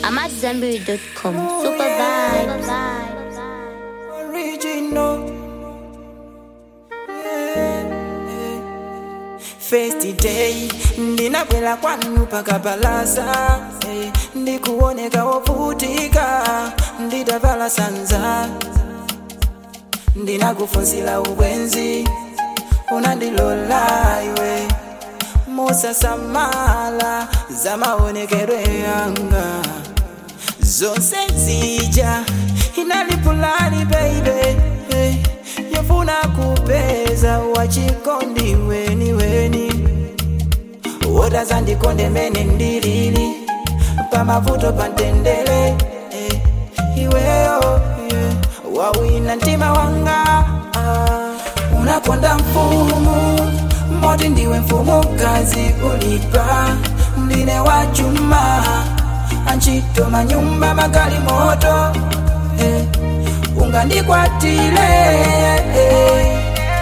I'm at Zenberry.com. Super vibes. Original. Yeah. First day ndinakwela kwanu paka balasa eh, ndikuoneka wovutika nditavala sanza ndinakufunsila ubwenzi unandilola iwe musasamala za maonekedwe yanga zonse zija inalipulani baby hey, yofuna kupeza wachikondi weni weni wotazandikonde mene ndilili pamavuto pantendele hey, iweyo yeah, wawina mtima wanga ah, unakonda mfumu moti ndiwe mfumukazi ulipa ndine wa chuma anchito manyumba magali moto eh, ungandikwatile eh,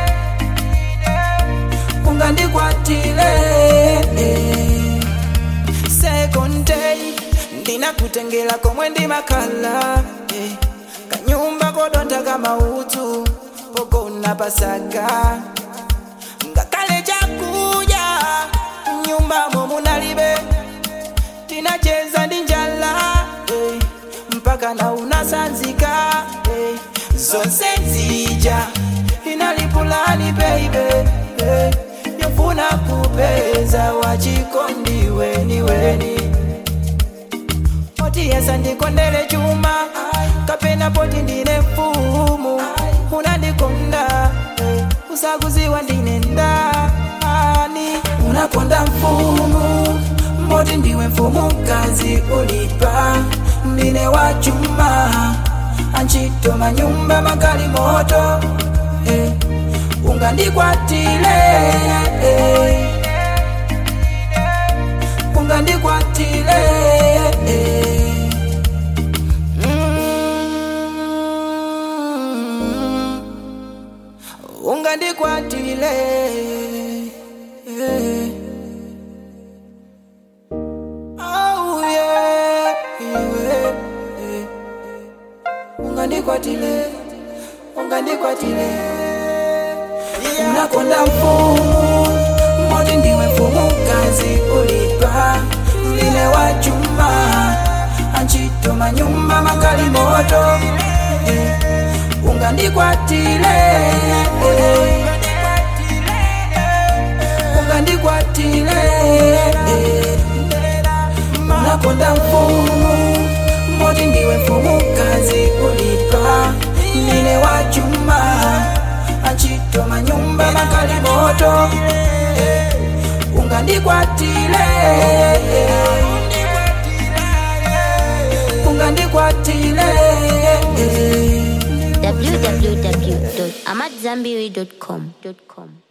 ungandikwatile eh. second day ndinakutengela komwe ndimakhala eh, kanyumba kodonta kama utu pogona pasaka ngakale chakuja nyumbamo munalibe tinacheza ndi njala eh, mpaka na unasanzika eh, zonse zija inalipulani baby eh, yofuna kupeza wachikondi weni weni oti yesa ndikondele chuma kapena poti ndine mfumu unandikonda eh, usakuziwa ndine ndani unakonda mfumu moti ndiwe mfumukazi ulipa ndine wa chuma anchito manyumba magali moto eh, ungandikwatile eh, ungandikwatile eh. Mm. ungandikwatile eh. Oh, yeah, yeah, yeah. ungandikwatile ungandikwatile unakonda mfumu moti ndiwe mfumukazi ulipa ndine wa chuma anchito manyumba magali moto eh, ungandikwatile eh, ungandikwatile eh, unakonda mfumu moti ndiwe mfumukazi ulipa ndine wa chuma anchito manyumba magali moto eh, ungandikwatile eh, ungandikwatile eh. www.amatzambiri.com.